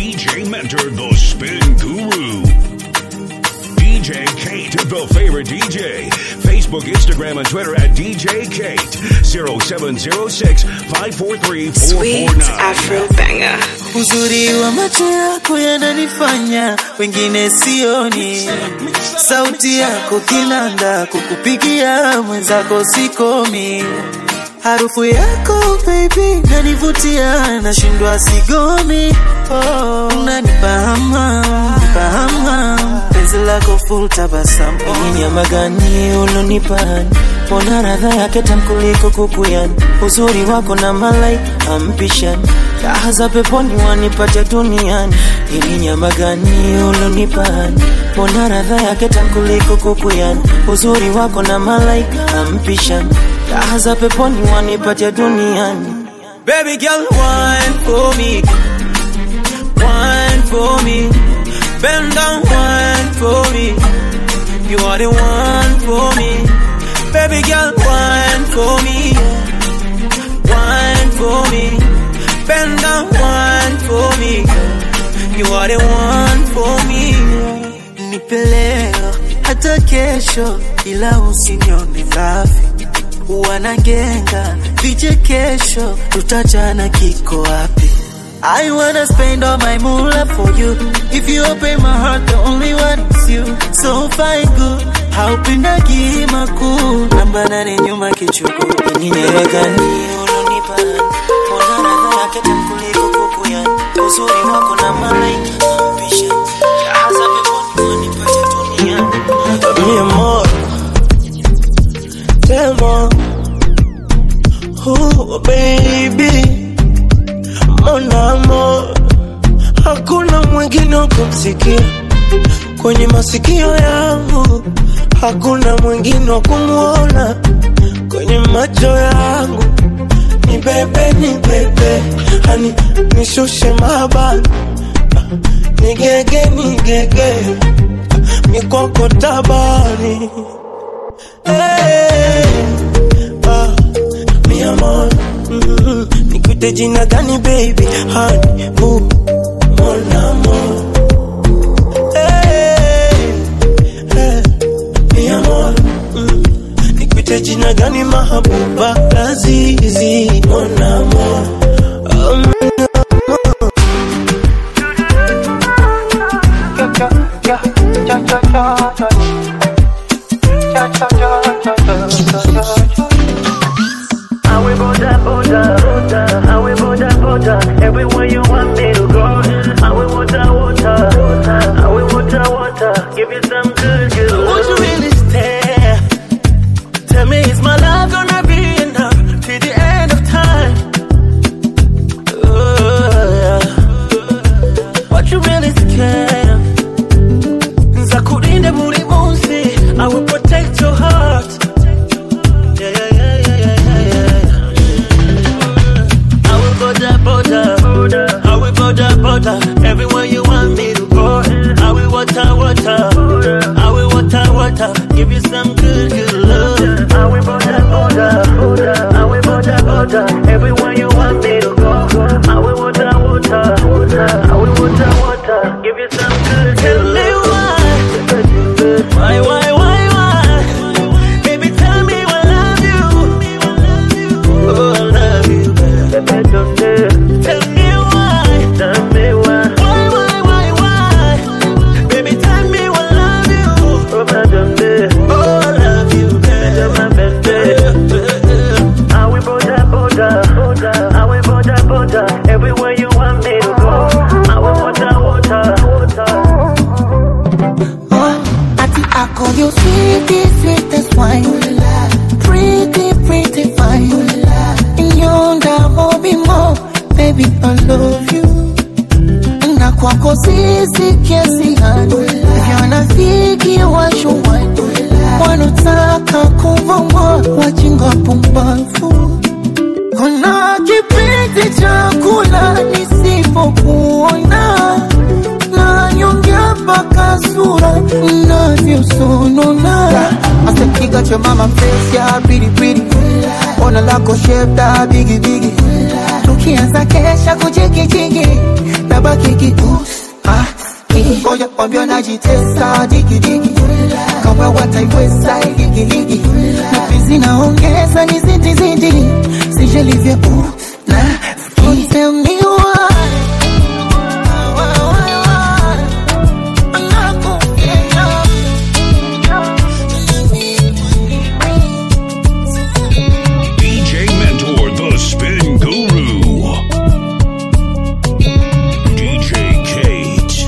DJ Mentor, the spin guru. DJ Kate, the favorite DJ. Facebook, Instagram, and Twitter at DJ Kate. 0706 543 Sweet Afro Banger. Uzuri wa macho yako yananifanya wengine sioni, sauti yako kinanda, kukupigia mwenzako sikomi, harufu yako baby nanivutia, nashindwa sigomi. Oh, unanipa hamu, nipa hamu, penzi lako full tabasamu, ni nyama gani ulonipa Mbona radha yake tamu kuliko kuku yani, uzuri wako na malaika ampishani, raha za peponi wanipatia duniani. Ili nyama gani ulonipa? Mbona radha yake tamu kuliko kuku yani, uzuri wako na malaika ampishani, raha za peponi wanipatia duniani. Baby girl, wine for me, wine for me, bend down, wine for me. You are the one for me. Baby girl, wine for me. Wine for me. Bend down, wine for me. You are the one for me. Nipe leo hata kesho, ila usinione ngafi. Wanagenga vichekesho, tutajana kiko wapi? I wanna spend all my moolah for you. If you open my heart, the only one is you. So fine good, haupendagi makuu. Namba nane nyuma kichuku, ni nyama gani ulonipa? Mbona radha yake tamu kuliko kuku yani? Uzuri wako na malaika pisha. Raha za peponi wanipatia duniani. Mi amor, tell oh baby mon amor, hakuna mwingine wa kumsikia kwenye masikio yangu, hakuna mwingine wa kumwona kwenye macho yangu. Ni bebe, ni bebe, hani nishushe mabani, nigege, nigege, mikoko tabani hey, ah, mi amor mm, Nikute jina gani baby honey boo mon amour hey, hey, mi amor mm, Nikute jina gani mahabuba lazizi mon amour oh, mon amour I will border, border, border. I will border, border. Everywhere you want me to go. I will water, water. I will water, water. Give you some good, good Won't you love. really stay? Tell me, is my love gonna be enough till the end of time? Oh, yeah. What you really scared of? Nzakulinda buri munsi, I will protect your heart. Yeah, yeah, yeah, yeah, yeah, yeah, yeah. I will border, border. I will border, border. Everywhere you want me to go. I will water, water. I will water, water. Give you some good, good love. I will border, border. I will border, border. Everywhere you want me to go. I will water, water. I will water, water. Give you some good, Tell good me love. why, why, why, why, why? Baby, tell me I love you. Oh, I love you. Tell me why, Tell me why. why, why, why, why? Baby, tell me I love you. Oh, madam, Oh, I love you, my baby. I will border, border. I will border, border. Everywhere you want me to go. I will water, water. Ati ako you sweetie, sweetest wine Pretty, pretty fine Yonda mobi mo Baby, I love you Na kwako sisi kiasi hani Vyanafiki washuwani Wanutaka kuvongwa Wajinga pumbafu Kuna kipindi cha kula nisipokuona na nyongea mpaka sura inavyosonona asekiga cha mama face ya pilipili ona lako shepta bigibigi tukianza kesha kujikichigi nabaki digi ah, eh, ngoja kwambia najitesa digi digi kama wataiweza ligi ligi mapenzi naongeza ni zidi zidi sijalivya uh, na Don't tell me why DJ Mentor, the spin guru. DJ Kate.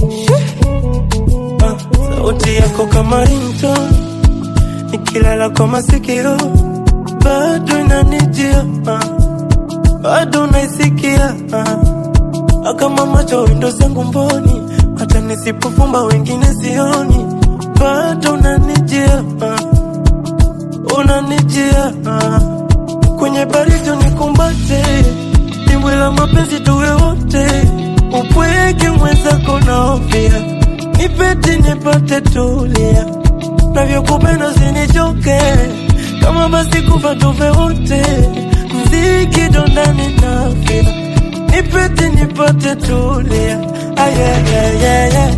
sauti yako kama rinto nikilala kwa masikio bado inanijia ah. bado naisikia ah. kama macho windo zangu mboni hata nisipofumba wengine sioni bado unanijia ah. unanijia ah. kwenye baridi nikumbate dimbwi la mapenzi tuwe wote upweke mwenzako naofia nipete nipate tulia navyokupenda usinichoke kama basi kufa tufe wote mziki dondani nafia nipete nipate tulia ayayayaya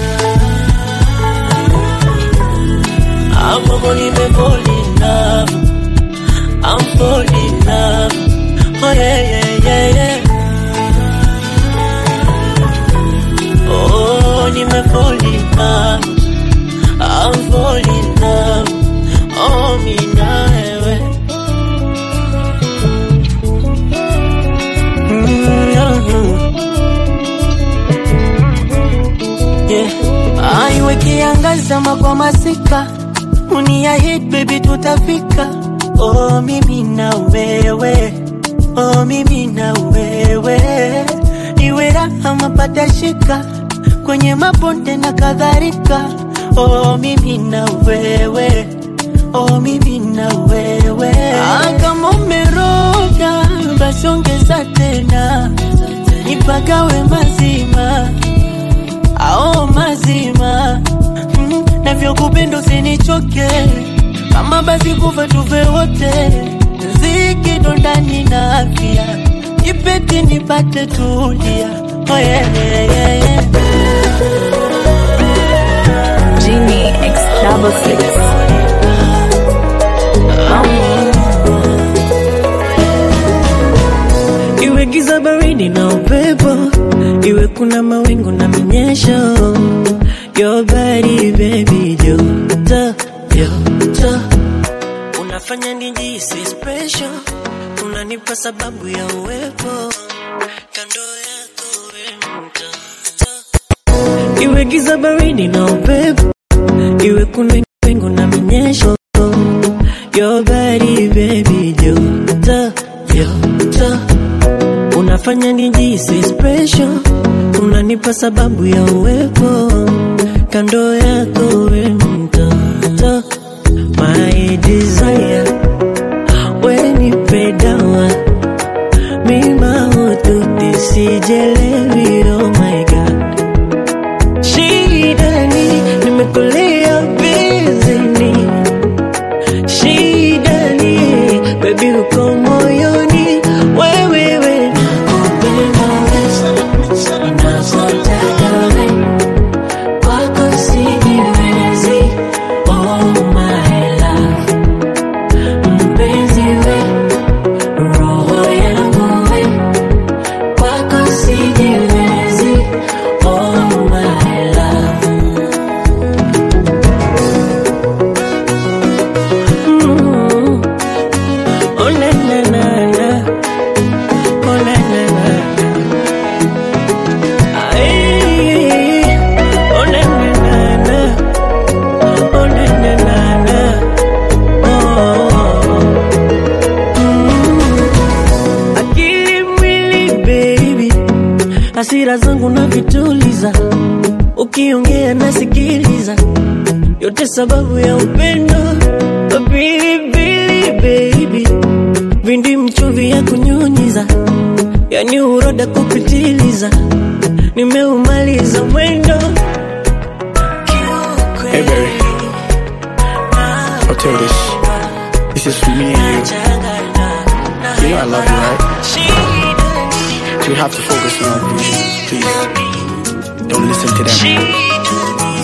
I'm falling, I'm falling in love. I'm falling in love. Oh yeah, yeah, yeah, yeah. Oh, nime fall in love. I'm falling in love. Oh, mi na wewe. Mm, yeah. aiwe kiangazama kwa masika uniahid baby tutafika oh mimi na wewe oh mimi na wewe iwe raha mapata shika kwenye mabonde na kadhalika oh mimi na wewe oh mimi na wewe ah, kama umeroga basi ongeza tena nipagawe mazima ao mazima mm, navyokupenda usinichoke kama basi kufa tuve wote ziki ndani na afya ipeti nipate tulia oh, yeah, yeah, yeah, yeah. Genie X double six. iwe giza baridi na upepo iwe kuna mawingu na minyesho your body baby joto joto unafanya nijisi special unanipa sababu ya uwepo kando yako we mtoto iwe giza baridi na upepo iwe kuna wingu na minyesho your body baby joto joto unafanya nijisi special unanipa sababu ya uwepo kando yako we mtoto my desire wenipe dawa mima ututi sijelewi oh my god shidani nimekulia bizini shidani bebi uko moyoni wewewe nakupenda wewe nakutaka wewe kwako sijiwezi oh my love mpenzi we roho yangu we kwako sijiwezi oh my love Mm. Oh na na na na Oh na na na na Ay Oh na na na na Oh na na na na Oh Mm. Akili mwili baby Hasira zangu na vituliza Ukiongea nasikiliza yote sababu ya upendo pilipili baby vindi mchuvi ya kunyunyiza yani uroda kupitiliza nimeumaliza mwendo Hey, baby. I'll tell you this. This is for me and you. You know I love you, right? So you have to focus on our future, please. Don't listen to them.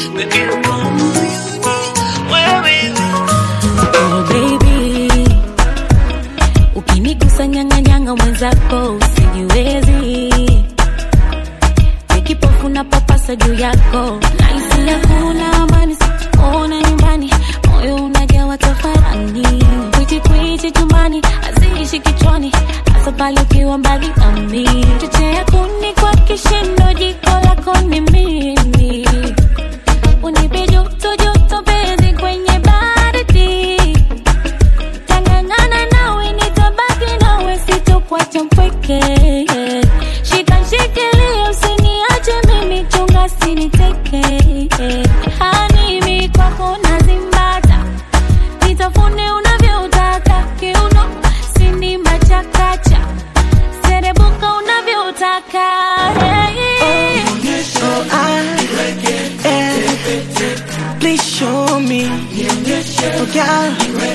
Oh baby, ukinigusa nyang'anyanga mwenzako usijiwezi, nikipofu na papasa juu yako, nahisi hakuna amani, sikuona nyumbani, moyo unajawa tafarani, kwiti kwiti chumbani, haziishi kichwani, hasa pale ukiwa mbali nami, chochea kuni kwa kishindo, jiko lako ni mimi unipe joto joto penzi kwenye baridi tangangana nawe nitabaki nawe sitokuacha mpweke shika shikilia usiniache mimi chunga siniteke hanimi kwako nazimbata nitafune unavyotaka kiuno sinimba chakacha serebuka unavyotaka hey. Oh, I, eh, please show me. Oh, God,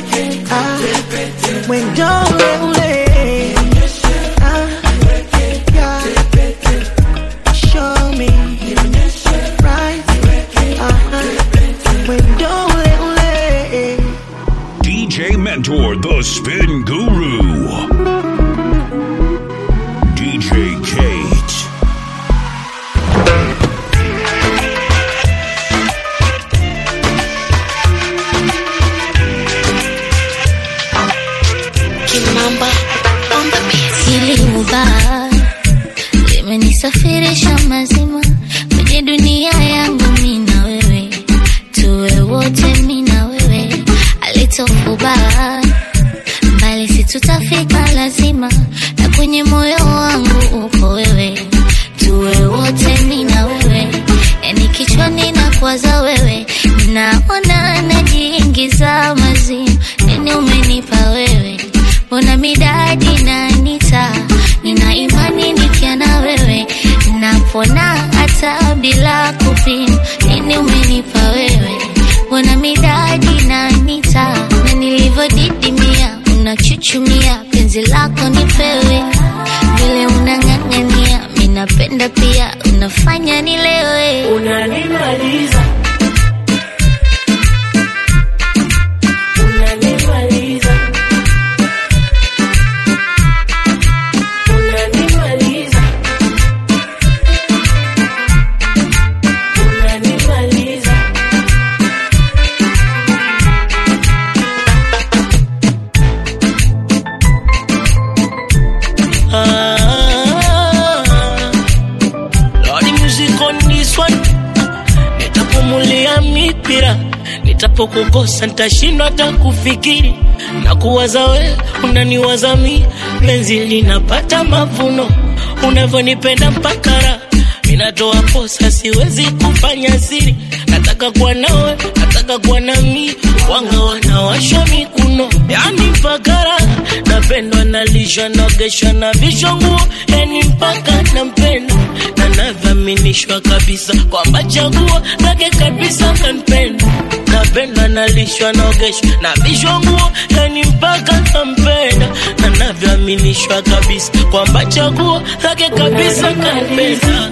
ah, when don't let ah, God, show me right, uh-huh, when don't let DJ Mentor, the spin guru. DJ Kate. Hili huba limenisafirisha mazima kwenye dunia yangu, mi na wewe tuwe wote, mi na wewe alitofuba mbali, si tutafika lazima, na kwenye moyo wangu uko wewe, tuwe wote, mi na wewe, yani kichwani na kwaza wewe, naona najiingiza mazimu, nini umenipa wewe mbona midadi nanita nina imani nikia na wewe napona hata bila kupima nini umenipa wewe mbona midadi nanita na nilivyodidimia unachuchumia penzi lako nipewe vile unang'ang'ania minapenda pia unafanya nilewe unanimaliza unanimaliza unanimaliza unanimaliza Ah, Lordy music on this one nitapumulia mipira nitapokukosa nitashindwa hata kufikiri na kuwaza we unaniwaza mi penzi linapata mavuno unavyonipenda mpaka raha minatoa posa siwezi kufanya siri nataka kuwa nawe nataka kuwa nami wanga wanawashwa mikuno yani mpaka raha napendwa nalishwa naogeshwa na vishwa nguo yani mpaka nampenda na nadhaminishwa kabisa kwamba chaguo lake kabisa kanpenda napenda nalishwa naogeshwa na vishwa nguo yani mpaka nampenda na navyoaminishwa kabisa kwamba chaguo lake kabisa kanpenda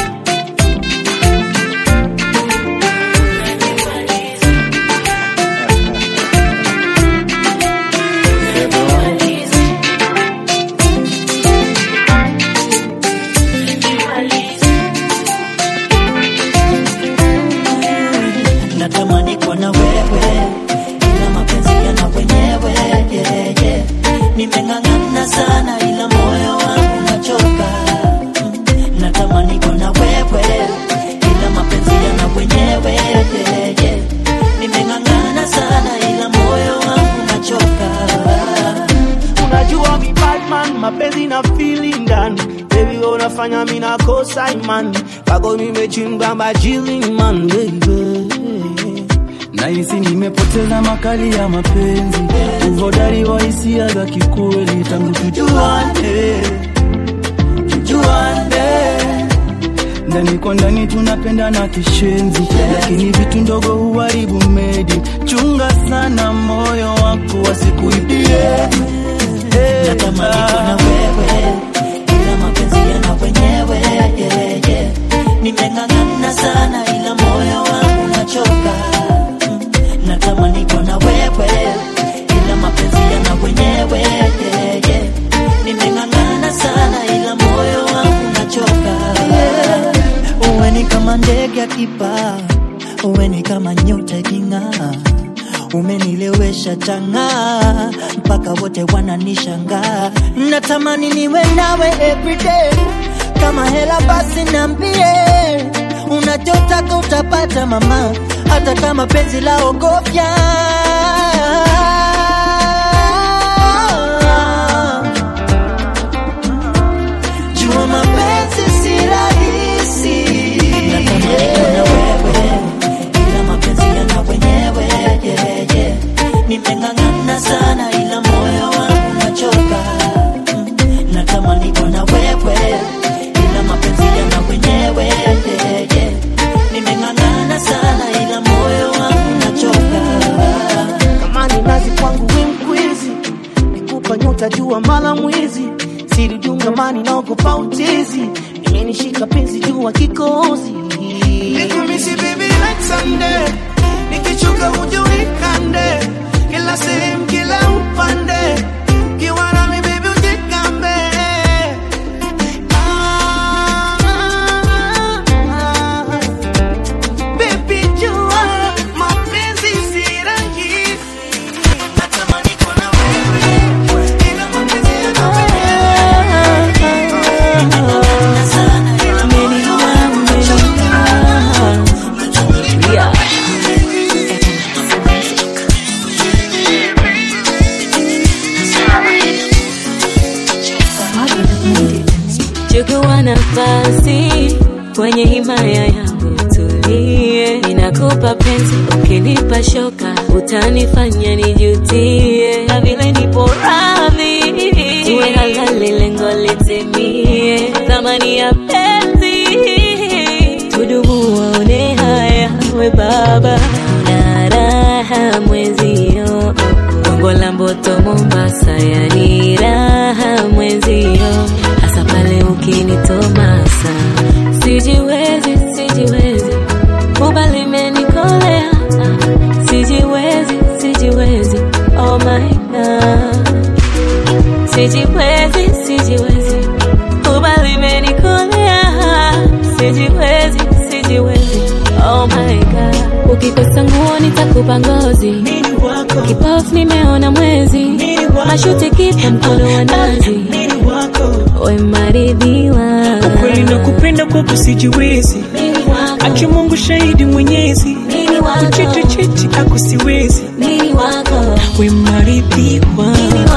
natamani kuwa na wewe ila mapenzi yana wenyewe yeah, yeah. nimeng'ang'ana sana ila moyo wangu nachoka Mm, natamani kuwa na wewe ila mapenzi yana wenyewe yeah, yeah. nimeng'ang'ana sana ila moyo wangu nachoka unajua mi badman mapenzi na feeling ndani baby wewe unafanya mi nakosa imani kwako nimechimba majili man baby nahisi nimepoteza makali ya mapenzi uhodari wa hisia za kikweli tangu tujuane tujuane ndani kwa ndani tunapenda na kishenzi lakini vitu ndogo huharibu medi chunga sana moyo wako wasikuibie natamani kuwa na wewe ila mapenzi yana wenyewe yeah, yeah. nimeng'ang'ana kama ndege akipaa, uwe ni kama nyota iking'aa, umenilewesha chang'aa, mpaka wote wananishangaa. Natamani niwe nawe everyday, kama hela basi niambie, unachotaka utapata mama, hata kama penzi la ogofya Jua mapenzi si rahisi, natamani kuwa na wewe, ila mapenzi yana wenyewe yeah, yeah. Nimeng'ang'ana sana ila moyo wangu unachoka. Mm, Natamani kuwa na wewe, ila mapenzi yana wenyewe yeah, yeah. Nimeng'ang'ana sana ila moyo wangu unachoka. kama ni nazi kwangu winkwizi nikupa nyota jua mala mwizi silijunga mani naogopa utizi imenishika penzi jua kikozi Nikumisi baby like Sunday Nikichuka uje unikande Kila sehemu kila upande Ukiwa nami baby ujikambe Ah, ah, ah. Baby jua mapenzi si rahisi Natamani kuwa na wewe Ila mapenzi yana chukua nafasi kwenye himaya yangu tulie, ninakupa penzi, ukinipa shoka utanifanya nijutie, na vile nipo radhi tuwe halali, lengo litimie, thamani ya penzi tudumu, waone haya we baba na raha mwezio Gongo la Mboto Mombasa, yani raha mwezio, hasa pale ukinitomasa. Sijiwezi, sijiwezi, kuba limenikolea. Sijiwezi, sijiwezi, oh my god. Sijiwezi, sijiwezi, kuba limenikolea. Sijiwezi, sijiwezi, oh my god. Ukikosa nguo nitakupa ngozi kipofu nimeona mwezi mashuti kipa mkono wa nazi we maridhiwa ukweli na kupenda kwako sijiwezi aki mungu shahidi mwenyezi kuchiti chiti ako siwezi we maridhiwa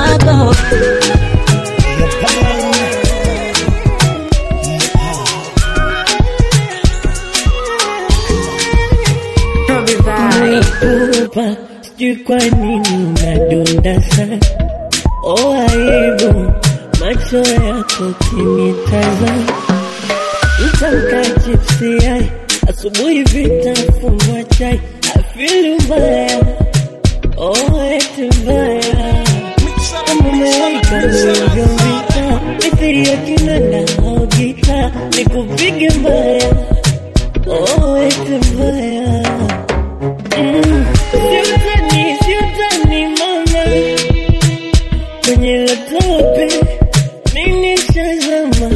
Upa, sijui kwa nini unadunda sana oh aibu macho yako kinitazama mtamka chipsi yai asubuhi vitafunwa chai afilu mbaya oh eti mbaya mumewaika ulivyovita mithiri ya kinanda au gita nikupige mbaya oh eti mbaya Mm, siutani, siutani mama kwenye latope nini shazama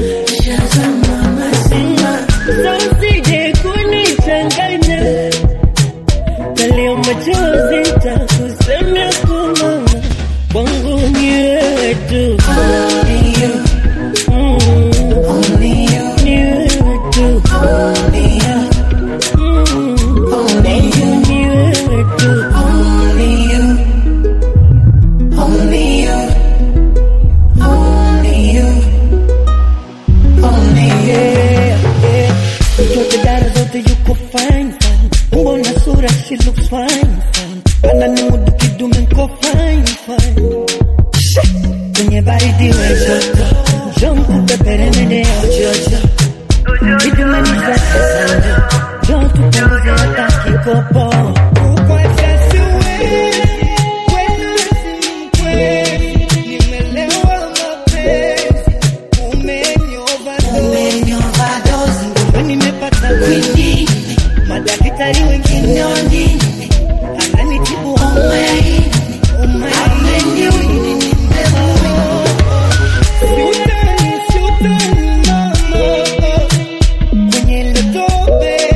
sausije kunichanganya kalio machozi takusemea kumama kwangu ni wewe tu Mm, ni wewe tu Mm, ni wewe tu Mtoto dara zote yuko fine fine, umbo na sura she looks fine fine, ana ni mudu kidume nko fine fine. She, Kwenye baridi we joto, njoo nikupepere nene ya jojo, kidume ni safi sana, njoo tupunguze hata kikopo. Kukuacha siwezi, kweli sikweli, nimelewa mapenzi, umenioverdose, Kumbe nimepata kwingi, madaktari wengine ananitibu homa ya ini, homa ya ini. Siutani, siutani mama, kwenye ile tope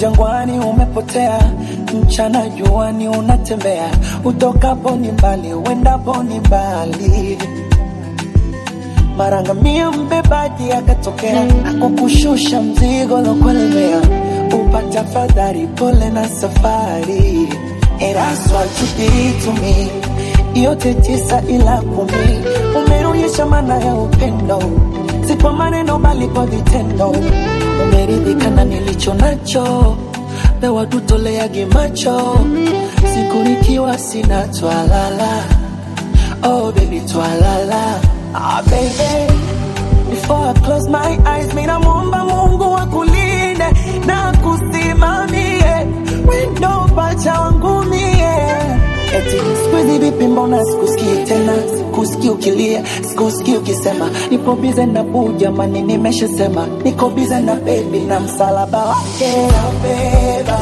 jangwani umepotea, mchana juani unatembea, utokapo ni mbali, uendapo ni mbali. Marangamia mbebaji akatokea, akukushusha mzigo lokulemea, upata fadhari, pole na safari. And that's what you did to me, yote tisa ila kumi, umeonyesha maana ya upendo, si kwa maneno bali kwa vitendo. Umeridhika na nilicho nacho, pewa tutoleage macho, siku nikiwa sina twalala. Oh baby twalala, ah baby Before I close my eyes, mina muomba Mungu akulinde na kusimamie wendo pacha wangu mie. Eti siku hizi vipi, mbona sikusikii tena, sikusikii ukilia, sikusikii ukisema nipo bize na buu, jamani, nimeshasema niko bize na bebi na msalaba wake taubeba,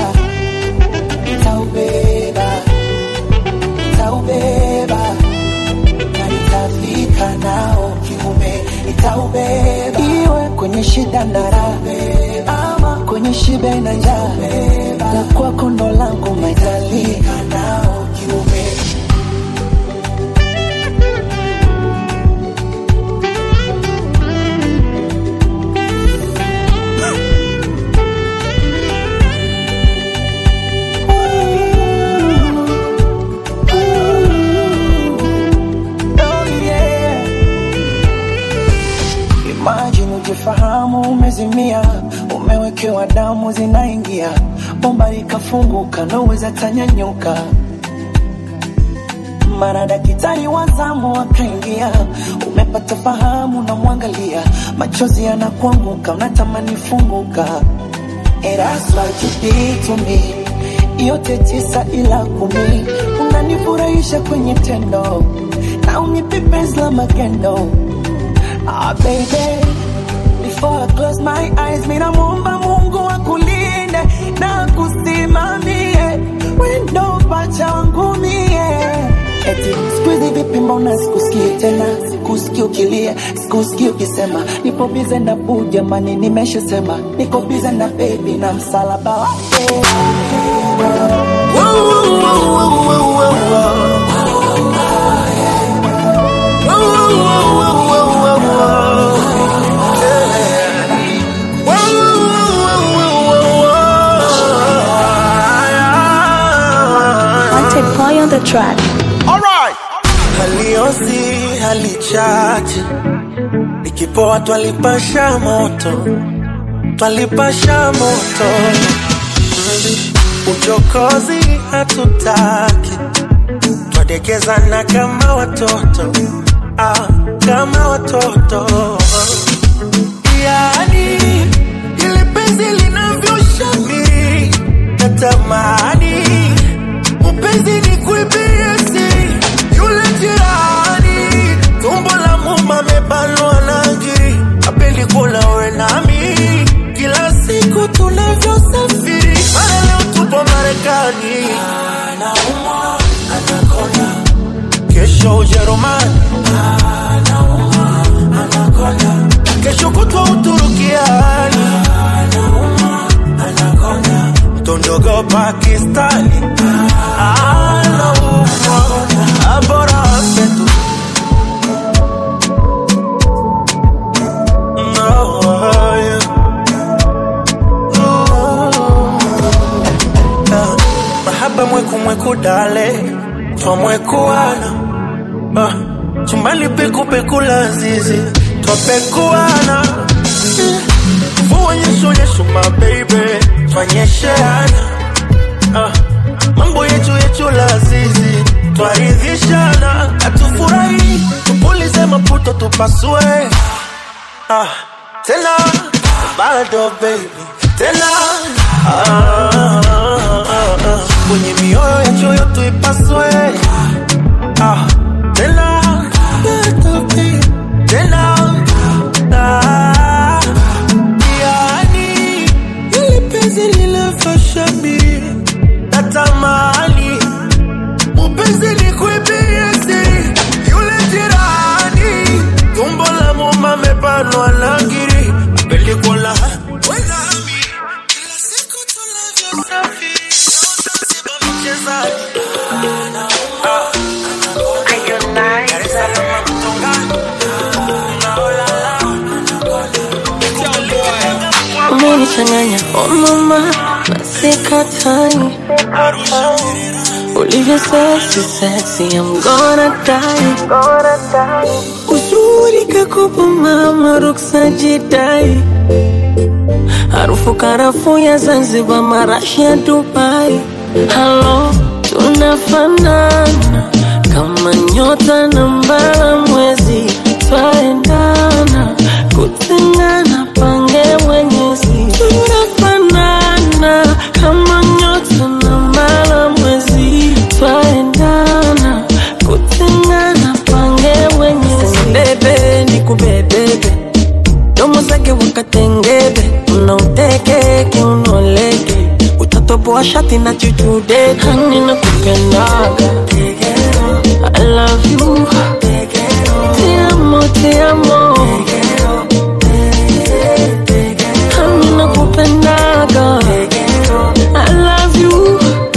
taubeba, taubeba na nitafika nao kiume, nitaubeba iwe kwenye shida na raha, ama kwenye shibe na njaa, la kwako ndo langu maitali nao kiume Oh, yeah. Imagine ujifahamu umezimia, umewekewa damu zinaingia, bomba likafunguka, naweza tanyanyuka. Mara daktari wa zamu akaingia, umepata fahamu, namwangalia, machozi yanakuanguka, unatamani funguka. And that's what you did to me. Yote tisa ila kumi, unanifurahisha kwenye tendo na unipe penzi la magendo. Ah, baby, before I close my eyes, mina muomba Mungu akulinde na kusimamie wendo pacha wangu mie. Eti siku hizi vipi, mbona sikusikii tena, sikusikii ukilia, sikusikii ukisema nipo bize na buu, jamani, nimeshasema niko bize na baby na msalaba wake. Wanted boy on the track. Alright. Haliozi halichache, ikipoa twalipasha moto, twalipasha moto. Uchokozi hatutaki, twadekezana kama watoto, ah, kama watoto. Yani ile penzi linavyoshamiri, natamani upenzi ni kuibia si yule jirani, tumbo la muma amebanwa na ngiri, apendi kula we nami, kila siku tunavyosafiri, mara leo tupo Marekani, anaumwa anakonda, kesho Ujerumani, anaumwa anakonda, kesho kutwa Uturukiani, anaumwa anakonda, tondogo Pakistani, anaumwa abora apetu No, yeah. Ah, mahaba mweku mweku dale twamwekuana ah, chumbani peku peku la zizi twapekuana mvua nyesho nyesho mabeibe twanyesheana ah, mambo yetu yetu la zizi twaridhishana hatufurahi tupulize maputo tupasue ah, tena bado baby tena ah, ah, ah, ah. kwenye mioyo yetu yote ipaswe ah, tena bado baby tena ah, yani ili penzi lilafashamiri natamani upenzi ni kuibiesi yule jirani tumbo la muma mebanwa na ngiri pelikola unanichanganya oh mama masikatani ulivyo sexy sexy I'm gonna die uzuri kakopo mama ruksa jidai harufu karafu ya Zanzibar marashi ya Dubai halo tunafanana kama nyota na mbala mwezi twaendana kutengana pange mwenyezi tunafanana kama nyota na mbala mwezi twaendana kutengana pange mwenyezi bebe ni kubebebe domo zake wakatengebe unauteke unoleke utatoboa shati na chuchude hani na kupendaga I love you Te amo, te amo Hani na kupendaga I love you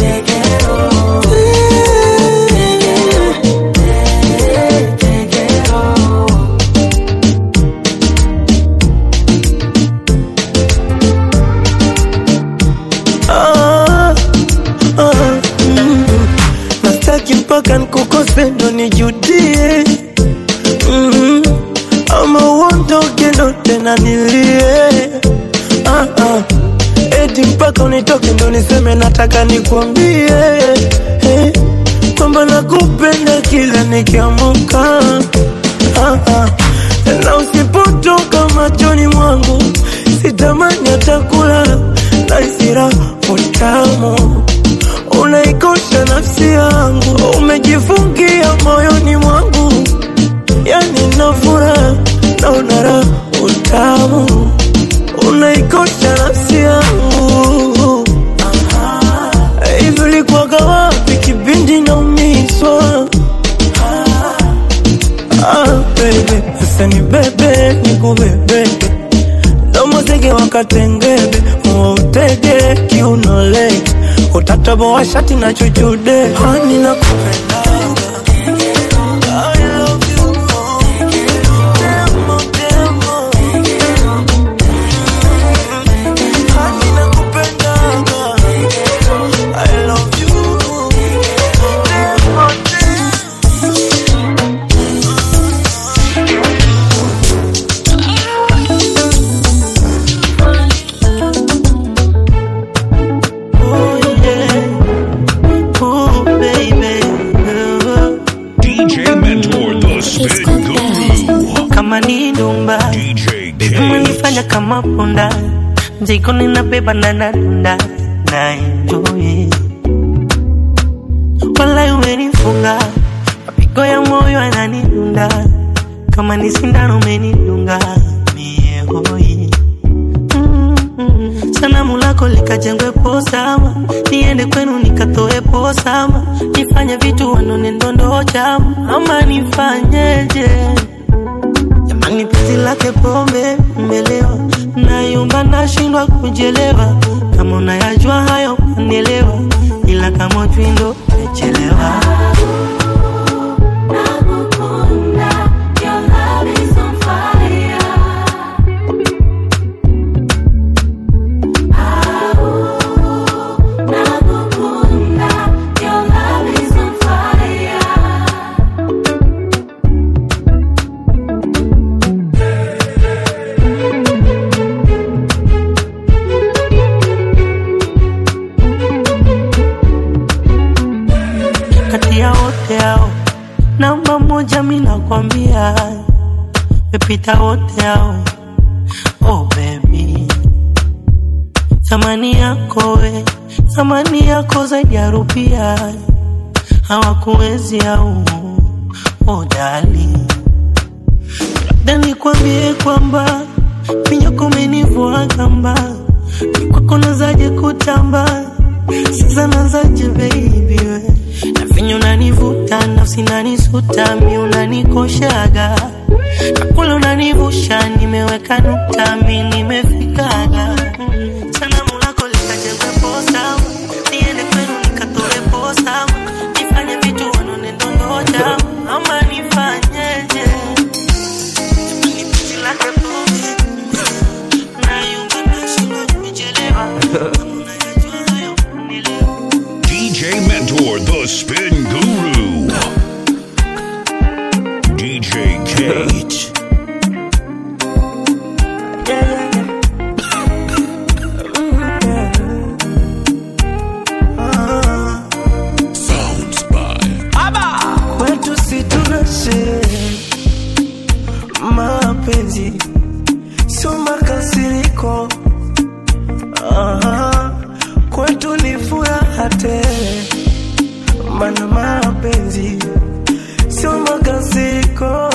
Ah, ah, mm. nastaki mpaka nkukose ndo nijudie mm. ama uondoke ndo tena nilie ah, ah. eti mpaka unitoke ndo niseme nataka nikwambie eh, kwamba nakupenda kila nikiamuka ah, ah. na usipotoka machoni mwangu sitamani atakula na isira utamu unaikosha nafsi yangu umejifungia moyoni mwangu yani nafura na unara utamu unaikosha nafsi yangu hivi ulikuwaga wapi kipindi naumizwa ah, baby sasa ni bebe nikubebeke domo zege wakatengebe uwautege kiunoleke utataboa shati na chuchude hani na kupenda DJ Mentor, the spin guru. kama ni ndumba umenifanya kama punda mzigo ninabeba na nadunda na enjoy wala umenifunga mapigo ya moyo yananidunda kama ni sindano umenidunga mie hoi Mm, sanamu lako likajengwe posama niende kwenu nikatoe posama nifanye vitu wanone ndondo chama ama nifanyeje jamani penzi lake pombe mmelewa nayumba nashindwa kujelewa kama unayajua hayo unielewa ila kama twindo mechelewa kati ya wote hao namba moja mi nakwambia mepita wote hao oh baby thamani yako we thamani yako zaidi ya rupia hawakuwezi au oh dali labda nikwambie kwamba minyoko menivua kamba mikwako nazaje kutamba sasa nazaje baby we na vinyo unanivuta nafsi nanisuta mi unanikoshaga nakula unanivusha nimeweka nukta mi nimefikaga Mm, sanamu lako likajengwe posa niende kwenu nikatoe posa nifanye vitu wanone ndondoja ama nifanyeje Nipishi lake pombe, nayumba nashindwa DJ Kate. Sounds by kwetu si tuna sherehe mapenzi sio makasiriko Aha, kwetu ni furaha tele mana mapenzi sio makasiriko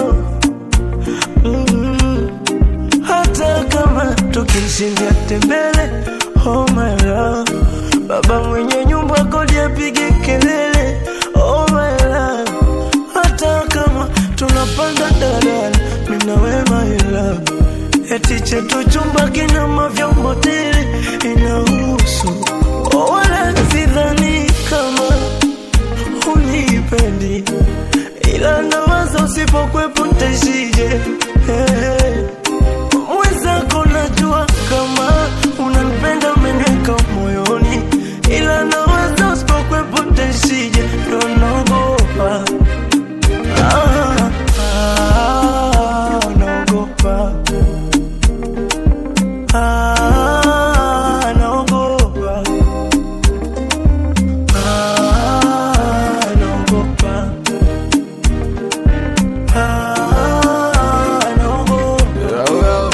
mm hata kama tukishindia tembele oh my love baba mwenye nyumba kodi apige kelele oh my love hata kama tunapanda daladala mina we my love eti chetu chumba kina mavyombo tele inahusu oh, wala sidhani kama unipendi ila nawaza usipokwepo ntaishije hey. mwenzako najua kama unanipenda umeneka moyoni ila nawaza usipokwepo ntaishije ndo naogopa ah, ah, naogopa ah, naogopa ah, naogopa ah, naogopa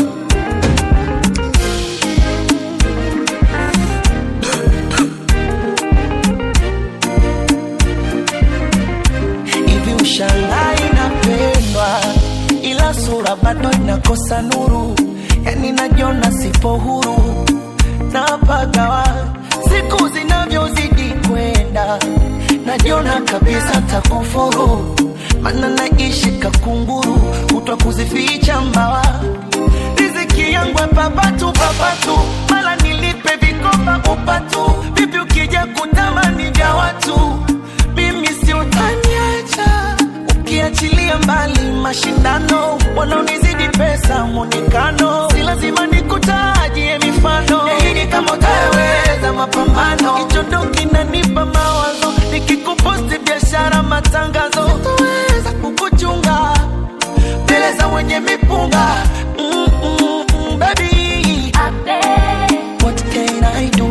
hivi ushangai inapendwa ila sura bado inakosa nuru yani najiona sipo huru napagawa siku zinavyozidi kwenda najiona kabisa takufuru mana naishi kakunguru kutwa kuzificha mbawa riziki yangu papatu papatu mala nilipe vikoba upatu vipi ukija kutamani vya watu mimi si utaniacha ukiachilia mbali mashindano wanaonizidi pesa mwonekano si lazima nikutajie mifano yaini kama utaweza mapambano hicho ndo kinanipa mawazo nikikuposti biashara matangazo sitoweza kukuchunga mbele za wenye mipunga mm, mm, mm, baby what can I do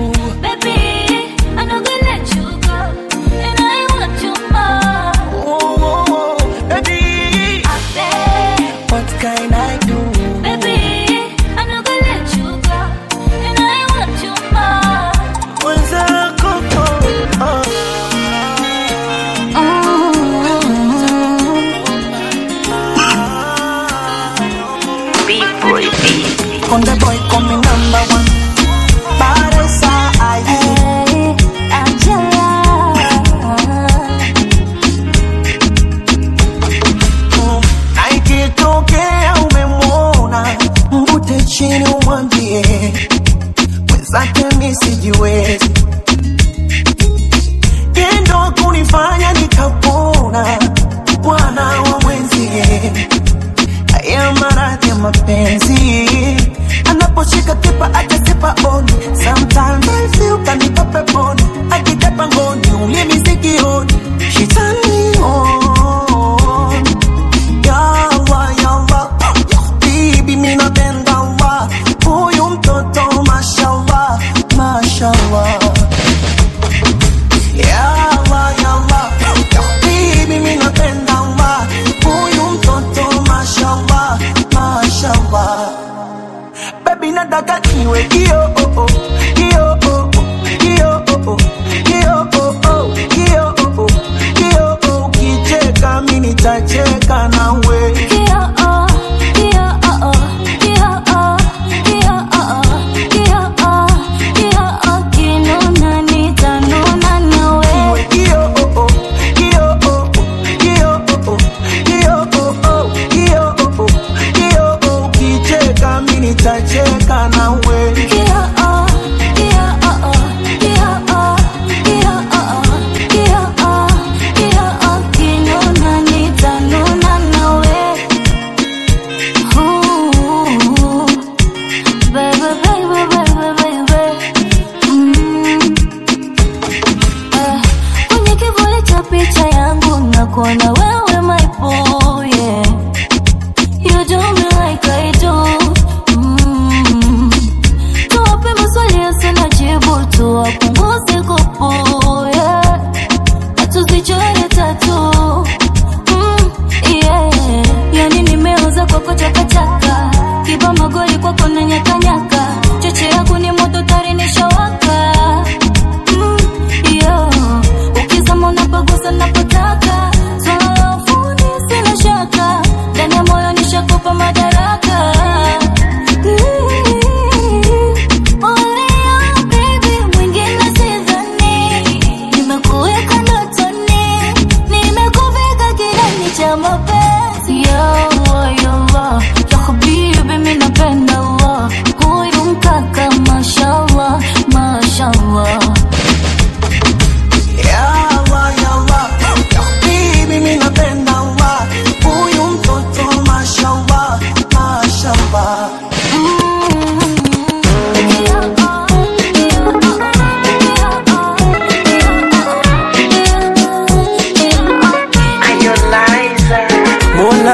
oh, oh, oh, baby what can I do mwenzako oh, Konde boy call me number one Baresa aye Aikitokea umemwona mvute chini umwambie mwenzake mi sijiwezi tendo kunifanya nikapona bwana wa mwenzie haya maradhi ya mapenzi anaposhika kipa akasipa oni sometimes I feel kanipa peponi akitepa ngoni ulimi sikioni shitani on yawa yawa bibi mi napenda wa huyu mtoto mashallah mashallah yawa yawa bibi mi napenda wa huyu mtoto mashallah mashallah baby nataka niwe kio oh oh kio oh oh kio oh oh kio oh oh kio oh oh kio oh ukicheka mimi nitacheka nawe Niwe kio oh oh kio oh oh kio oh oh kio oh oh kio oh oh kio oh ukicheka mimi nitacheka nawe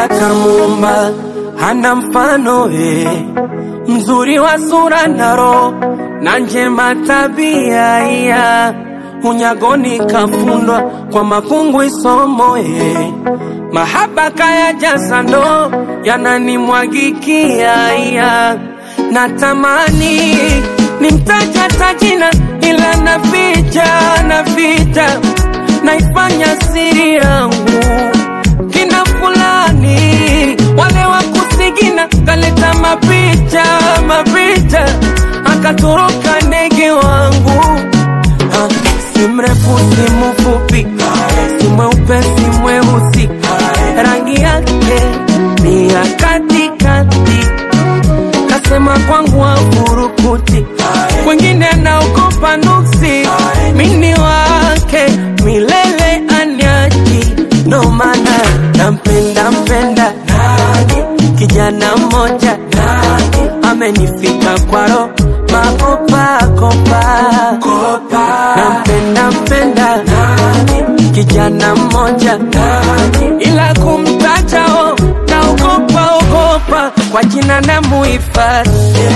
Mola kamuumba hana mfano we, mzuri wa sura na roho na njema tabia iya unyagoni kafundwa kwa makungu isomo ye mahaba kaya jaza ndo yananimwagikia iya natamani nimtaja tajina ila naficha naficha naifanya siri yangu kina fulani wale wa kusigina kaleta mapicha mapicha akatoroka ndege wangu Ah, si mrefu si mfupi si mweupe si mweusi rangi yake ni ya katikati kasema kwangu afurukuti wengine naogopa nuksi mini wake milele anyaji ndo maana nampenda mpenda kijana mmoja amenifika kwaro makopakopa nampenda mpenda kijana mmoja ila kumtajao naogopa ogopa kwa jina na muhifadhi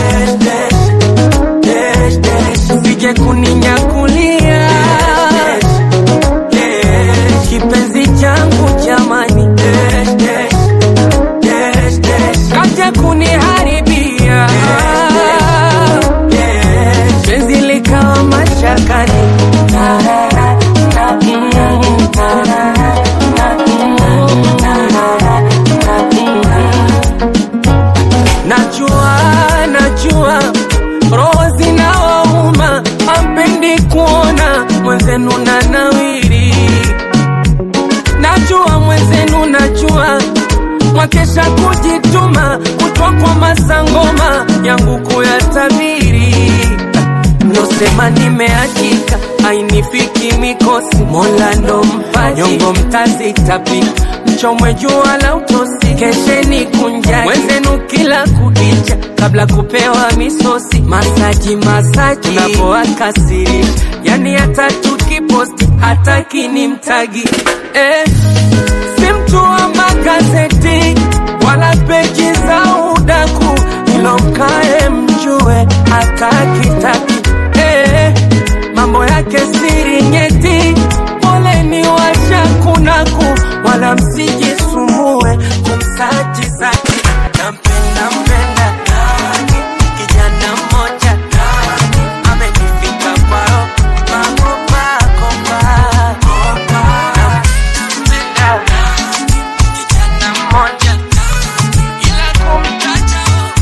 sije kuninyakulia kipenzi changu jamani kaja kuniharibia penzi likawa mashakani najua najua roho zinawauma ampendi kuona mwenzenu na nawiri najua mwenzenu najua mwakesha kujituma kutwa kwa masangoma yangu kuyatabiri nosema nimeachika ainifiki mikosi mola ndo mpaji nyongo mtazitapika mchomwe jua la utosi kesheni kunjani mwenzenu kila kukicha kabla kupewa misosi masaji masaji unapoakasirisha yani hata tukiposti hataki ni mtagi eh, si mtu wa magazeti wala peji za udaku ilo mkae mjue hatakitaki eh, mambo yake siri nyeti poleni washakunaku wala msijisumbue kumsaji zaki nampenda mpenda kijana mmoja amenifika kwao makopakopa kijana mmoja ila kumtaja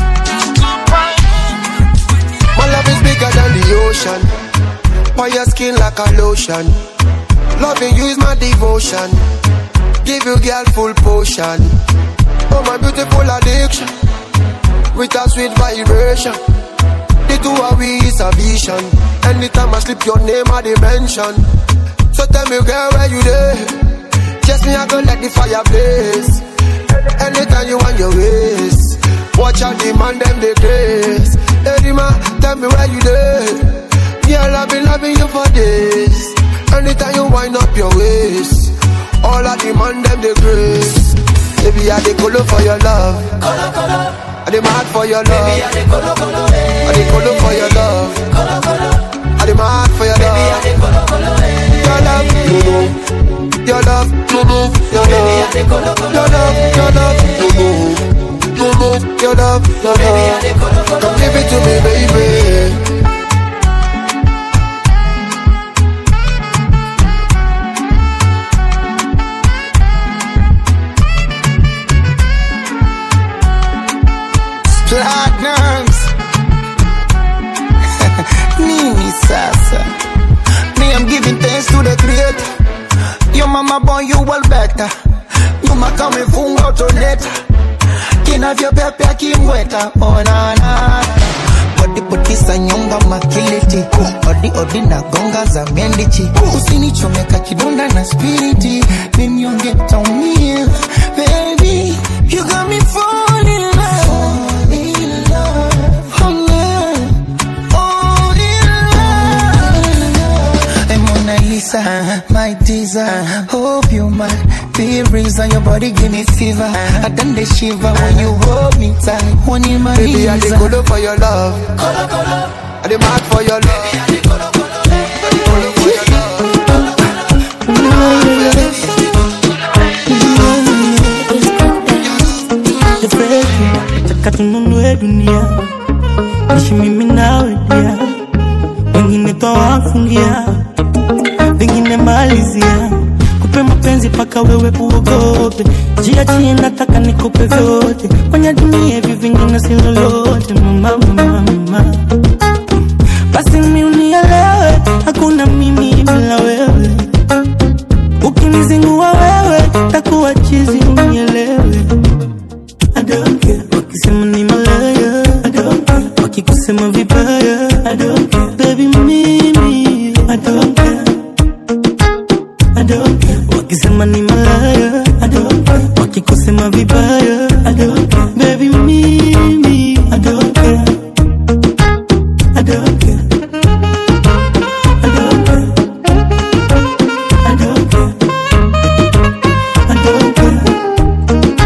My love is bigger than the ocean. On your skin like a lotion. Loving you is my devotion. Give you girl full potion. Oh my beautiful addiction. With a sweet vibration. The two of we is a vision. Anytime I slip your name I dimension. So tell me girl where you there? Just me I go let the fire blaze. Anytime you want your ways. Watch out the man them they grace. Hey man, tell me where you there? Girl I've been loving you for days. Anytime you wind up your waist. All of the man them they grace. Baby I dey color for your love. Color color. I dey mad for your love. Baby I dey color color. I dey color for your love. Color color. I dey mad for your love. Baby I dey color color. Your love, no no. Your love, no no. Your love, your love, your love, no no. No no, your love, your love. Come give it to me, baby. platinums nini sasa me i'm giving thanks to the creator your mama born you well better nyuma kama ifunga utoleta kinavyopepea kimweta onana bodibodisa nyonga makiliti odi odi na gonga za mendichi usinichomeka kidonda na spiriti ninyonge taumia baby you got me falling in love Oh, love. Oh, in love. Hey, Mona Lisa, my teaser. Hope you might be breeze and your body give me fever. I done the shiver when you hold me tight. When you my Baby, I knees, dey colo for your love. I dey mad for your love. Taka tununue dunia ishi mimi nawe dia wengine twawafungia vingine malizia kupe mapenzi paka wewe uogope jiachie nataka nikupe vyote kwenye dunia hivi vingine si lolote mama mama mama basi mi unielewe hakuna mimi bila wewe ukinizingua wewe takuwa chizi unielewe I don't care wakisema ni malaya I don't care wakikusema vibaya I don't care baby mimi I don't care I don't care wakisema ni malaya I don't care wakikusema vibaya I don't care baby mimi I don't care I don't care I don't care I don't care I don't care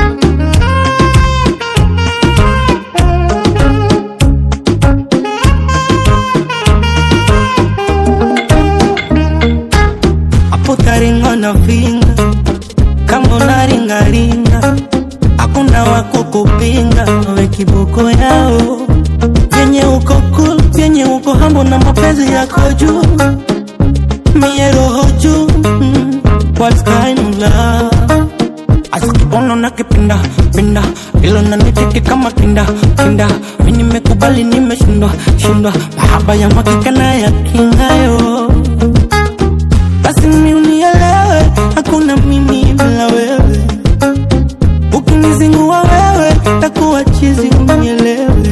hapo taringa na vinga kama unaringaringa hakuna wako kupinga we kiboko yao vyenye uko cool vyenye uko hambo na mapenzi yako juu mie roho juu mm, what kind of love asikibono na kipinda pinda ilo naniteke kama kinda kinda mi nimekubali nimeshindwa shindwa mahaba ya makika na ya kingayo basi mi unielewe hakuna mimi bila wewe ukinizingua wewe takuwa chizi unielewe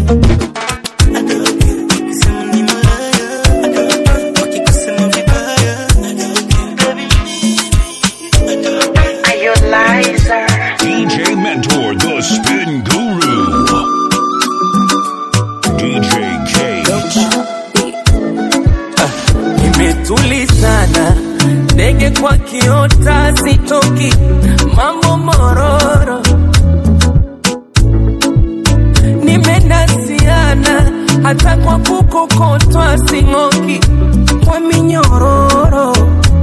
DJ Mentor, the spin guru. DJ Kate. imetulizana ndege kwa kiota sitoki mambo mororo nimenasiana hata kwa kukokotwa sing'oki kwa minyororo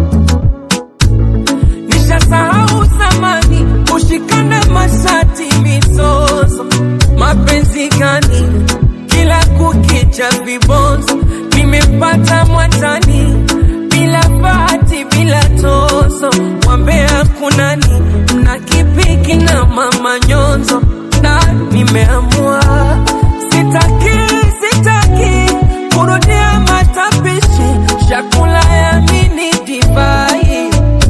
nishasahau zamani kushikana mashati mizozo mapenzi gani kila kukicha vibonzo nimepata mwatani bila bahati bila tozo wambea kunani mna kipiki na mama nyonzo na nimeamua sitaki sitaki kurudia matapishi chakula ya mini divai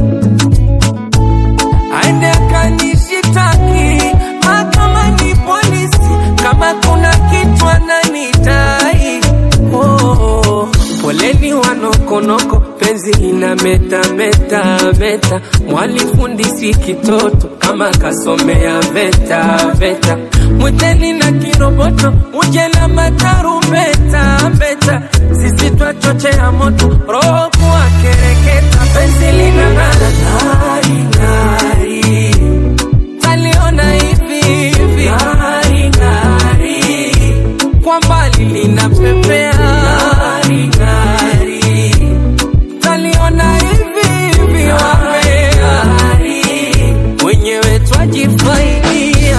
aende akanishitaki mahakamani polisi kama kuna kitu ananidai oh, poleni wanokonoko penzi ina meta meta meta mwalifundisi kitoto kama kasomea veta veta mwiteni na kiroboto uje na matarumbeta mbeta sisi twachochea moto roho kuwa kereketa penzi lina ng'ara ng'ari ng'ari taliona hivi hivi ng'ari ng'ari kwa mbali linapepea ng'ari ng'ari taliona hivi hivi wapea wenyewe twajifaidia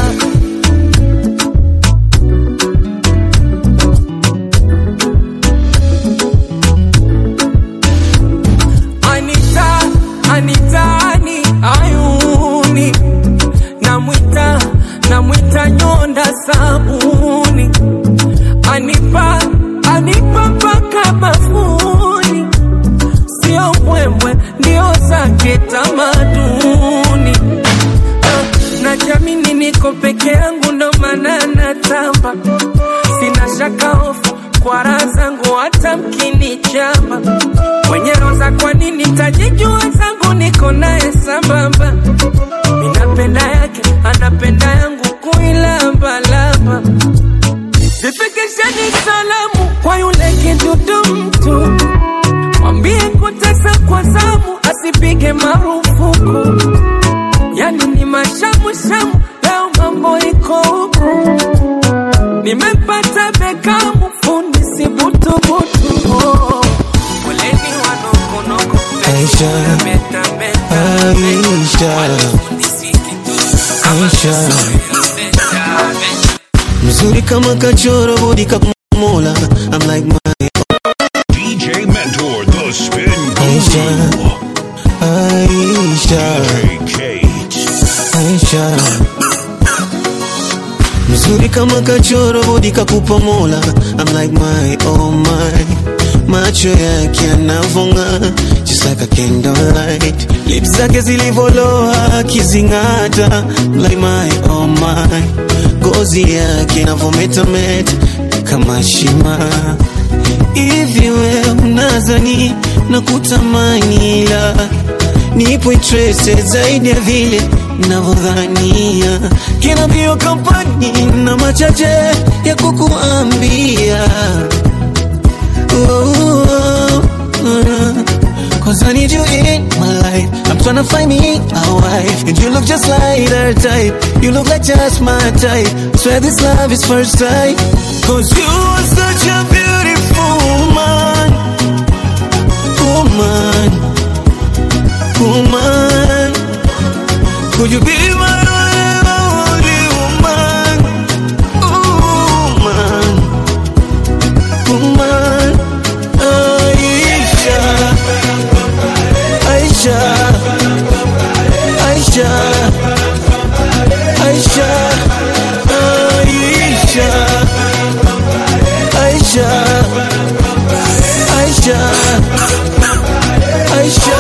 Anita, Anitani, ayuni namwita namwita nyonda sabuni anipa anipa mpaka bafuni sio mbwembwe ndio zake tamaduni Ah, na jamini niko peke yangu ndo maana natamba sina shaka hofu kwa raha zangu hata mkinichamba mwenye roza kwa nini tajijua zangu niko naye sambamba minapenda yake anapenda yangu kuilambalamba zifikisheni salamu kwa yule kidudu mtu mwambie kutesa kwa zamu asipige marufuku yani ni Hashem, leo mambo iko huku, nimepata Bekamu fundi si butubutu. Oh, Foleni wanokonoko Aisha, Aisha, Aisha, mzuri kama kachoro budi kakumola. I'm like my DJ Mentor, the spin Aisha, Aisha, Aisha, mzuri kama kachoro budi kakupa mola. I'm like my oh my macho yake yanavonga just like a candlelight lips zake zilivoloa akizing'ata I'm like my oh my ngozi yake inavometameta kama shima hivi we mnazani na kutamani ila nipo interested zaidi ya vile navyodhania kina mbio kampani na machache ya kukuambia Cause I need you in my life. I'm tryna find me a wife. And you look just like her type. You look like just my type. Swear this love is first sight. Cause you are such a beautiful woman. Woman. Woman. Could you be my only woman? Woman. Woman. Aisha. Aisha. Aisha. Aisha. Aisha. Aisha. Aisha. Aisha.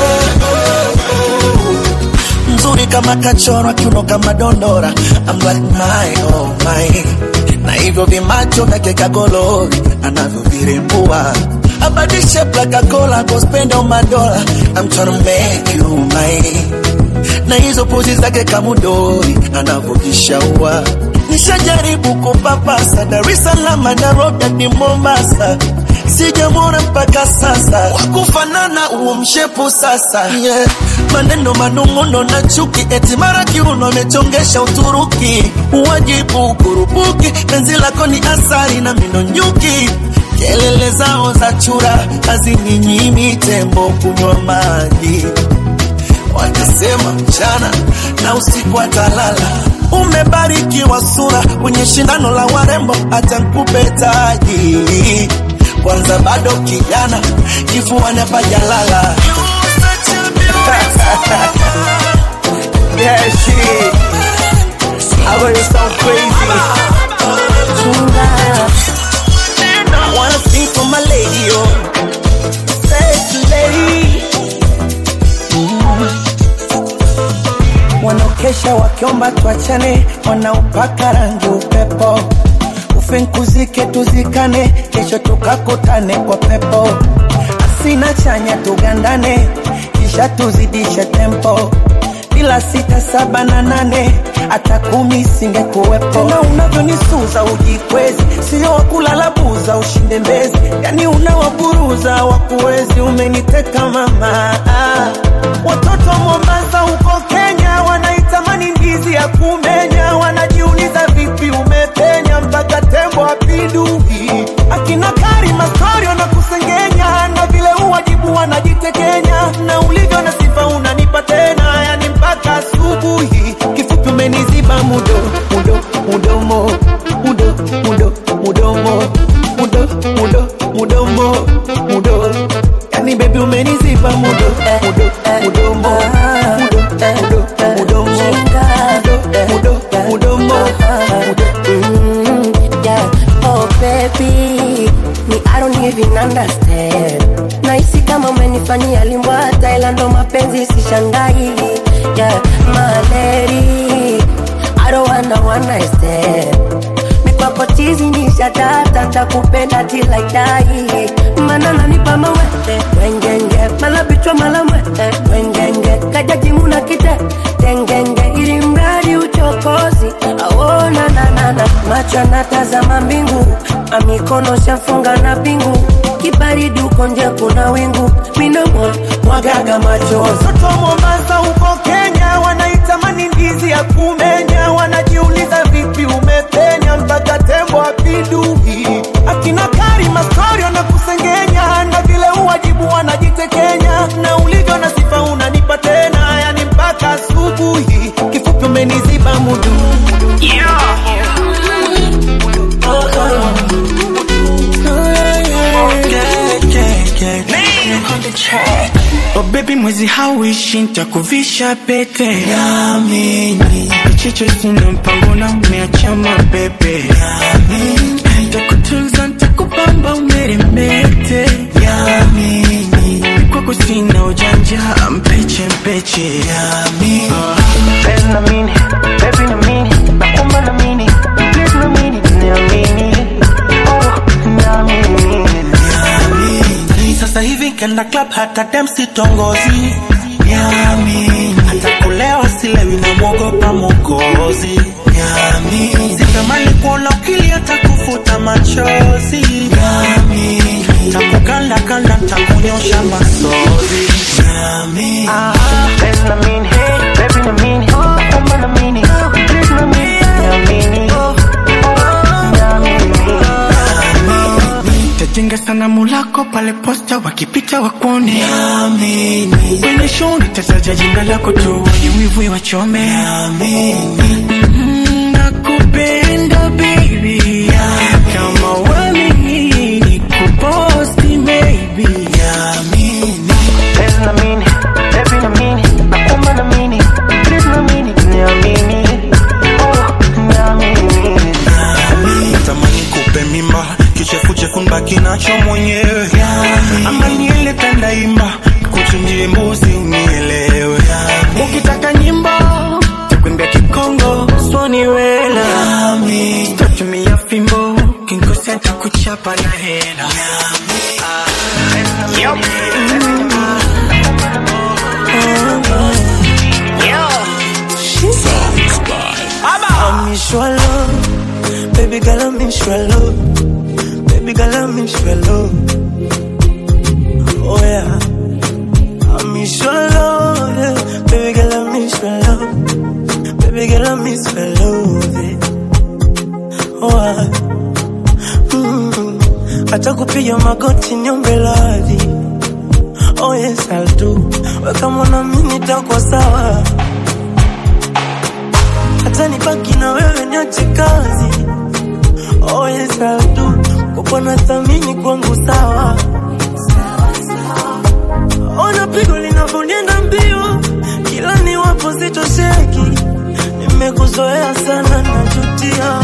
mzuri kama kachorwa kiuno kama dondora I'm like my oh my na hivyo vimacho vyake kagolori anavyovirembua abadishe plakakola gospenda umadola I'm tryna make you mine na hizo pozi zake kamudori anavyojishaua nishajaribu kupapasa Dar es Salaam na Roda ni Mombasa sijamwona mpaka sasa wakufanana uo mshepu sasa yeah. maneno manung'uno na chuki eti mara kiuno amechongesha Uturuki uwajibu kurupuki penzi lako ni asari na mino nyuki kelele zao za chura hazininyimi tembo kunywa maji wanasema mchana na usiku atalala. Umebarikiwa sura kwenye shindano la warembo, hata nkupe taji. Kwanza bado kijana, kifuani hapajalala. Yeah, shit. I got it so crazy. Tonight, I wanna sing for my lady, oh. Sexy lady. Wanaokesha wakiomba tuachane, wanaupaka rangi upepo. Ufinkuzike tuzikane, kesho tukakutane kwa pepo. Asina chanya tugandane, kisha tuzidishe tempo bila sita saba na nane hata kumi singekuwepo. Tena unavyonisuza ujikwezi, sio wakulala buza ushinde mbezi, yani unawaburuza wakuwezi. Umeniteka mama, ah. watoto wa Mombasa huko Kenya wanaitamani ndizi ya kumenya, wanajiuliza vipi umepenya mpaka tembo apindui. Akina Karima Storio na kusengenya, na vile uwajibu wanajitekenya, na ulivyo na sifa unanipa tena, yani mpaka asubuhi. Kifupi umeniziba mudo mudo mudomo mudo mudo mudomo mudo mudo mudomo mudo, yani baby umeniziba mudo mudo mudomo mudo mudo mudomo mudo mudo mudomo Mm, yeah. Oh baby, me I don't even understand. Nahisi kama umenifanyia limbwata, ila ndo mapenzi sishangai. Yeah, my lady, I don't wanna one night stand. Mikwako chizi ni shatata, takupenda till I die. Mana nanipa mawete, wengenge, mala bichwa mala mwete, wengenge, kajaji muna kite, tengenge, ili mradi uchokozi, aona na na na, macho anatazama mbingu, amikono shafunga na pingu, kibaridi uko nje kuna wingu, minomo mwagaga machozi. Watoto wa Mombasa huko Kenya wanaitamani ndizi ya kumenya, tena wanajiuliza vipi umepenya mpaka tembo apindui akina karima stori wanakusengenya na vile uwajibu wanajitekenya na ulivyo na sifa unanipa tena yani mpaka asubuhi kifupi umeniziba mudu Oh baby mwezi hauishi nitakuvisha pete Yamini Chicho sina mpango na umeacha mabebe Yamini Nitakutunza nitakupamba umeremete Yamini Kwako sina ujanja mpeche mpeche Yamini Baby na mini, baby na mini, naomba na mini, please na mini, niamini, oh, niamini. Ni sasa hivi kenda club hata dem sitongozi Yami hata kulewa silewi na mwogopa mokozi Yami sitamani kuona ukili hata kufuta machozi Yami takukanda kanda takunyosha masozi Yami Baby na mini, baby na mini, naomba na mini, please na mini, niamini, oh, niamini. Tajenga sanamu lako pale posta wakipita wakuone Yamini Kwenye show nitasaja jina lako tu wenye wivu wachome Yamini Nakupenda baby Kama wamini nikuposti maybe Yamini Baby na mini, baby na mini, naomba na mini, please na mini, niamini, oh, niamini. Natamani kupe mimba kichefuchefu nbaki nacho mwenyewe ama niele tandaimba kuchinjie mbuzi unielewe Ukitaka nyimbo Takuimbia kikongo Swani wela Sitatumia fimbo Kinkosea takuchapa na hela I miss your love, baby girl, I miss your love, baby girl, I miss your love. Oh yeah, I miss your love, yeah. baby girl, I miss your love, baby girl, I miss your love. Yeah. Oh ah. mm. Hata kupiga magoti niombe radhi. Oh yes, I'll do. Weka mwana mimi nitakuwa sawa hata nibaki na wewe niache kazi oh yes I'll do kupona thamini kwangu sawa ona pigo linavyonienda mbio kila niwapo sitosheki nimekuzoea sana najutia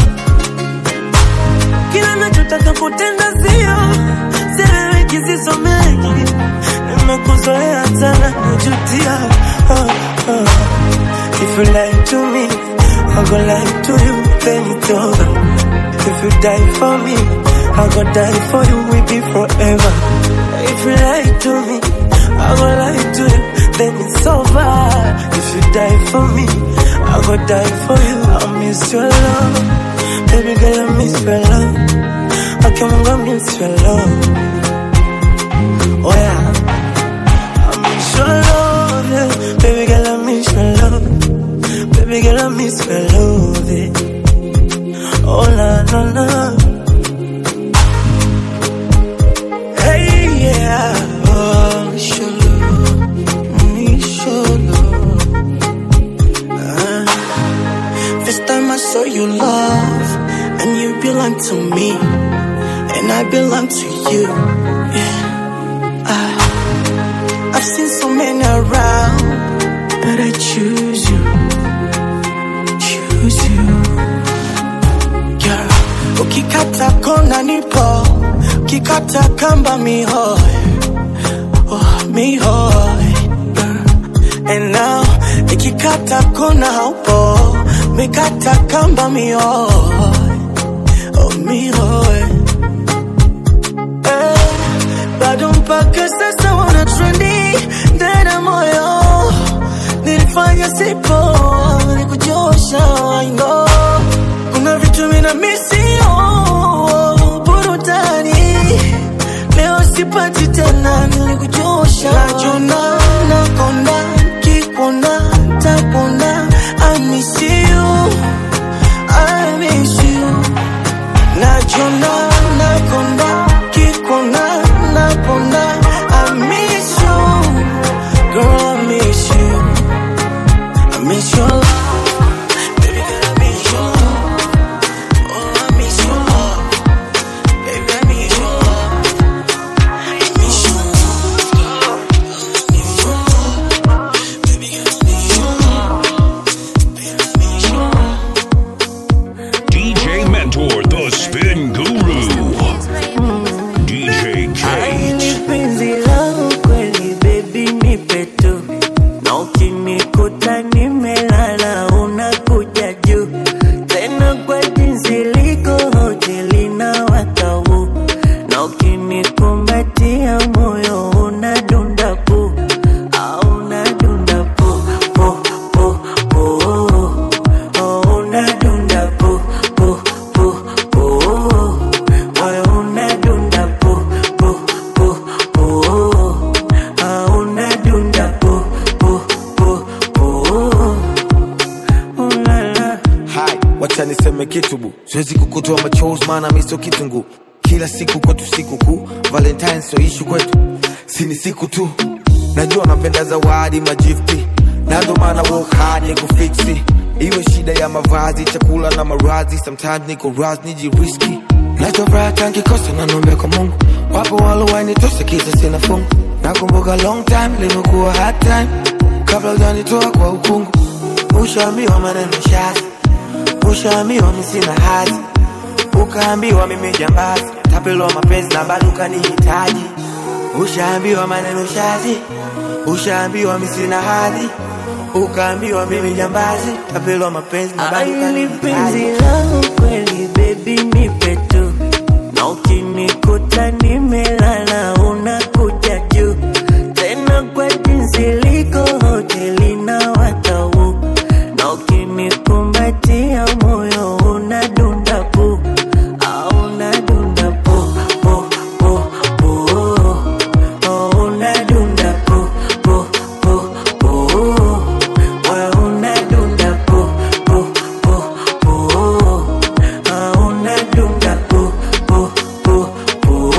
kila nachotaka kutenda sio seleweki sisomeki nimekuzoea sana najutia ah, ah. If you lie to me, I go lie to you, then it's over. If you die for me, I go die for you, we be forever. If you lie to me, I go lie to you, then it's over. If you die for me, I go die for you. I miss your love, baby girl, I miss your love. I can't go miss your love. Oh yeah, I miss your love, yeah. baby girl, I miss your love. Baby girl, I miss your love. eh. Oh la la la. Hey yeah. Oh, miss your love. Miss your love. Ah. First time I saw you love, and you belong to me, and I belong to you. Yeah. Ah. I've seen so many around, but I choose you choose you. Girl, ukikata kona nipo, ukikata kamba mihoi, oh, mihoi. Girl, and now nikikata kona haupo, mikata kamba mihoi, oh, mihoi. Eh, bado mpaka sasa wana trendi ndani ya moyo nilifanya sipo nikujosha I know kuna vitu mina misio burudani leo sipati tena nilikujosha najona nakonda kikona takona I miss you siwezi kukutoa machozi maana miso kitungu kila siku kwetu siku kuu valentine so ishu kwetu sini siku tu najua napenda zawadi majifti nado maana work hard ni kufiksi iwe shida ya mavazi chakula na maradhi sometimes niko ras nijiriski nachofuraha tankikosa nanombe kwa mungu wapo walowainitosa kisa sina fungu nakumbuka long time limekuwa hard time kabla ujanitoa kwa ukungu ushaambiwa maneno shazi ushaambiwa misina hazi ukaambiwa mimi jambazi tapelwa mapenzi na bado ukanihitaji ushaambiwa maneno shazi ushaambiwa misina hadhi ukaambiwa mimi jambazi tapelwa mapenzi na bado Aili penzi ukanihitaji langu kweli baby nipe tu na ukinikuta nimelala unakuja juu tena kwa jinsi liko hoteli na watau na ukinikumbatia moyo unadunda pu au unadunda pu pu pu pu oh, unadunda pu pu pu pu wewe unadunda pu pu pu pu ah, unadunda pu pu pu pu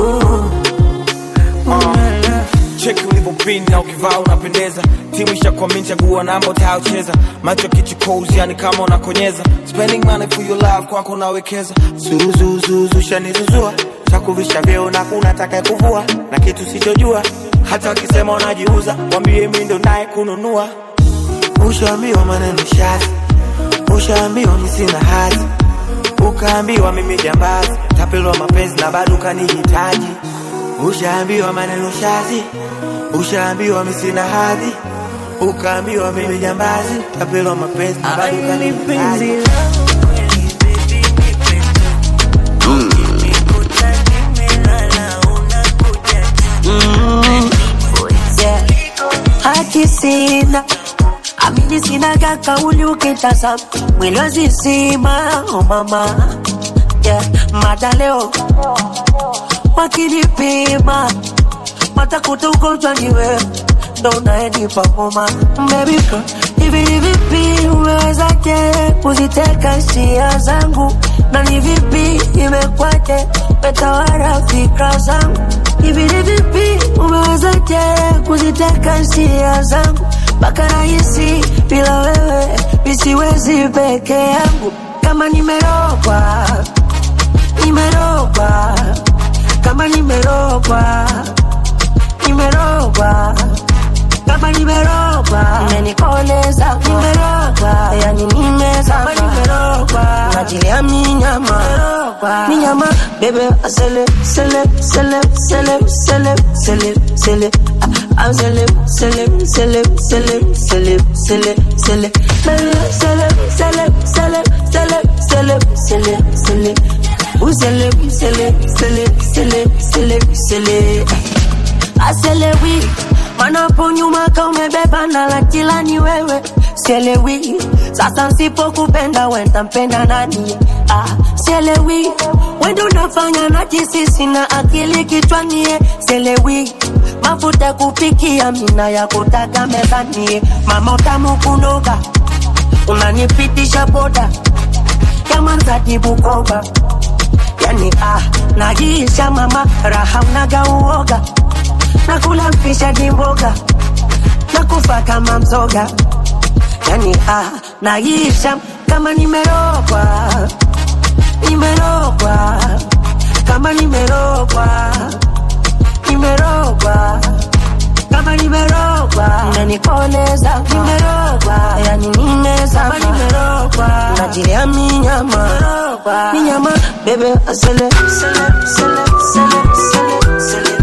cheki ulivyopinda ukivaa unapendeza timu ishakwamini chagua namba utayocheza macho kichukozi yani kama unakonyeza spending money for your love kwako unawekeza suruzuzuzu shanizuzua takuvisha vyeo na kuna taka kuvua na kitu sichojua hata wakisema unajiuza wambie mi ndo naye kununua ushaambiwa maneno shazi ushaambiwa mi sina hazi ukaambiwa mimi jambazi tapelwa mapenzi na bado ukanihitaji ushaambiwa maneno shazi ushaambiwa mi sina hadhi ukaambiwa mimi jambazi tapelwa mapenzi na bado Aili penzi ukanihitaji langu haki sina amini sinaga kauli ukitazama mwili wazizima oh mama yeah. mada leo wakinipima watakuta ugonjwa ni wewe ndo unaenipa homa baby girl hivi ni vipi umewezaje kuziteka hisia zangu na ni vipi imekwaje metawara fikra zangu hivi ni vipi umewezaje kuziteka hisia zangu mpaka rahisi bila wewe misiwezi peke yangu kama nimerogwa nimerogwa kama nimerogwa nimerogwa kama nimerogwa imenikoleza nimerogwa yani nimezama nimerogwa najilia minyama minyama bebe asele sele sele sele sele sele sele I'm sele sele sele sele sele sele sele sele sele sele sele sele sele sele Usele, usele, sele, sele, sele, sele. Aselewi, manapo nyuma ka umebeba na la kila ni wewe. Sielewi, sasa nsipokupenda wenda mpenda nani? Ah, sielewi, wendo unafanya na jisisi na akili kichwani. Sielewi, mafuta kupikia mina ya kutaka mezani. Mama utamu kunoga, unanipitisha boda kama mzadi Bukoba yani ah, najiisha mama raha unaga uoga nakula mfisha dimboga nakufa kama mzoga yani ah, najiisha kama nimerogwa nimerogwa kama nimerogwa nimerogwa kama nimerogwa unanikoleza nimerogwa yani nimezama nimerogwa najilia minyama minyama bebe asele sele sele sele sele sele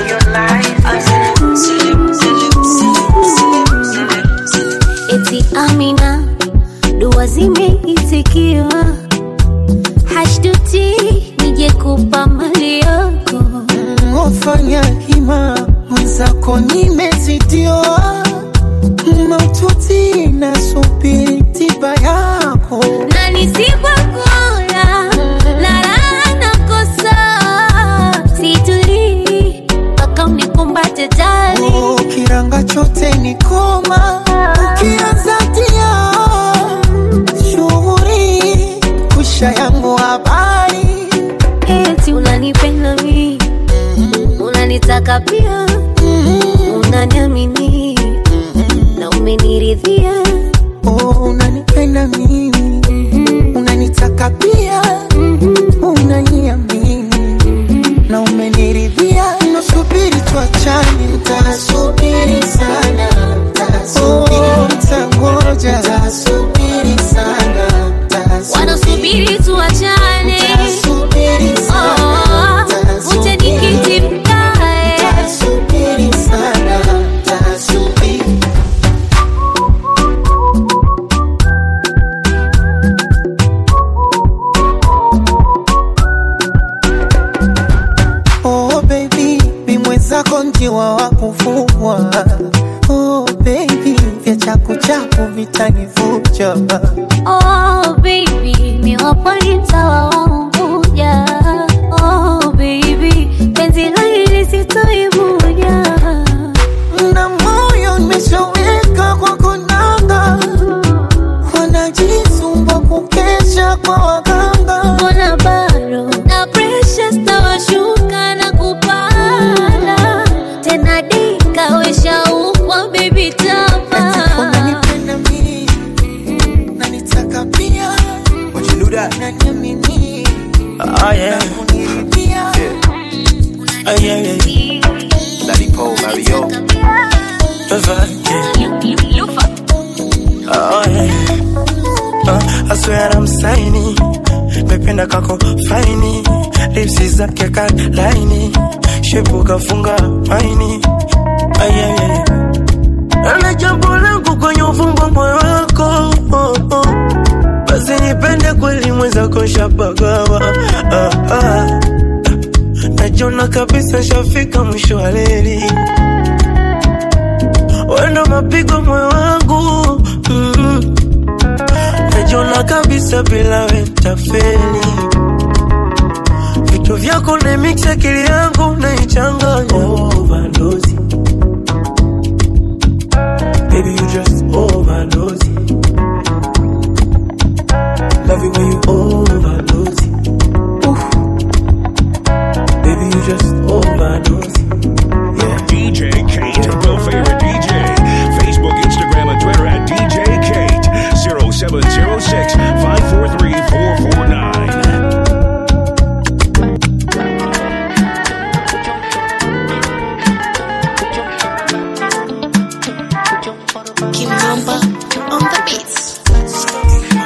eti Amina, dua zimeitikiwa, hashtuti nije kupa mali yako Wafanya hima mwenzako nimezidiwa maututi na subiri tiba yako na nisipokula la raha nakosa, situlii mpaka unikumbate jali Oh, kiranga chote ni koma ukianza tia shughuri kusha yangu hapa habari eti unanipenda mi unanitaka pia unaniamini na umeniridhia oh, unanipenda mimi unanitaka pia unaniamini na umeniridhia nasubiri tuachane utasubiri sana oh, utangoja utasubiri sana wanasubiri tuachane Oh, uje nikiti mkae utasubiri sana utasubiri Oh baby, mi mwenzako njiwa wa kufugwa. Oh baby, vya chaku chaku vitanivuja. Oh baby, mi wapo ni mtawa wa Unguja. Oh baby, penzi la hili sitoivuja. Na moyo nimeshaweka kwa konanga, wanajisumbua kukesha kwa waganga. Mbona bado na pressure zitawashuka na kupanda tena, dika weshaukwa baby tapa Unanipenda mimi, unanitaka pia, What you do that? unaniamini, Oh yeah. unaniridhia. Oh yeah, yeah. Daddy Paul, Mario. Oh, yeah. Uh, I swear I'm signing mependa kako faini lipsi zake ka laini shepu kafunga maini Ah, yeah, yeah. ana jambo langu kwenye ufumbo moyo wako oh, oh. basi nipende kweli mwenzako shapagawa ah, ah. najona kabisa shafika mwisho wa leli wendo mapigo moyo wangu mm. najona kabisa bila wetafeli vitu vyako na mix akili yangu naichanganya overdose baby you just overdose love it when you overdose Oof. baby you just overdose DJ Kate, the favorite DJ. Facebook, Instagram, and Twitter at DJ Kate. 0706 543 449. Kimamba on the beats.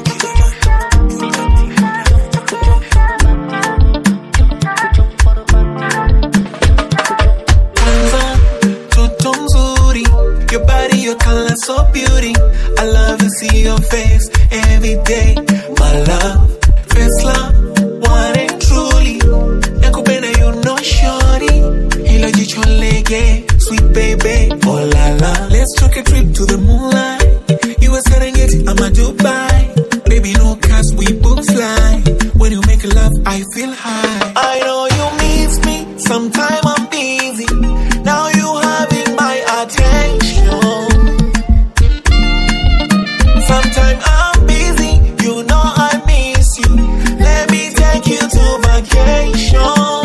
kwanza toto mzuri your body your color so beauty i love to see your face every day my love first love one and truly nakupenda you know shorty hilo jicho lege sweet baby oh la la let's take a trip to the moonlight you a Serengeti I'm a Dubai baby no cast we book fly when you make love I feel high I know you miss me sometime I'm busy now you having my attention Sometime I'm busy, you know I miss you. Let me take you to vacation.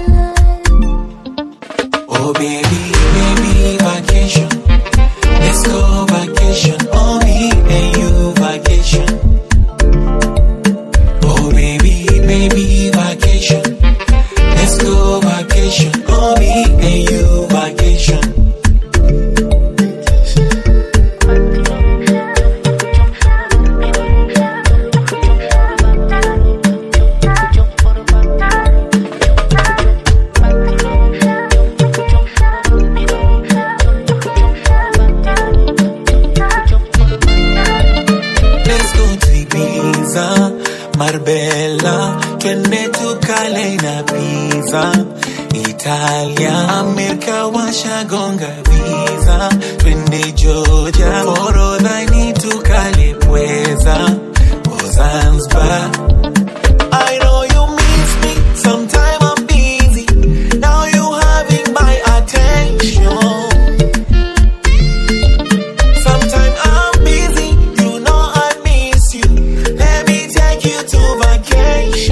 Oh baby, baby, vacation. Let's go vacation. Oh me and you vacation. Oh baby, baby, vacation. Let's go vacation. Oh me and you vacation. Let's go to Ibiza, Marbella, twende tukale na pizza. Italia, Amerika washagonga visa, twende Georgia, Forodhani tukale pweza. Oh Zanzibar, I know you miss me, sometime I'm busy. Now you having my attention. Sometime I'm busy, you know I miss you. Let me take you to vacation.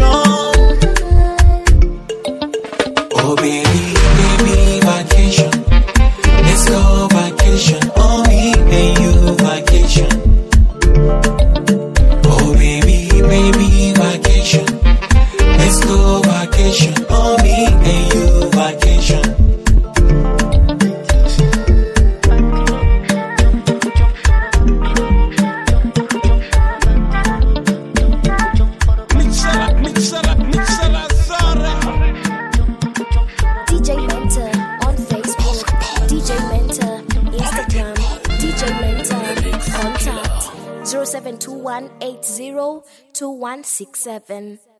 vacation, oh me and you vacation. DJ Mentor on Facebook, DJ Mentor Instagram, DJ Mentor contact 0721802167.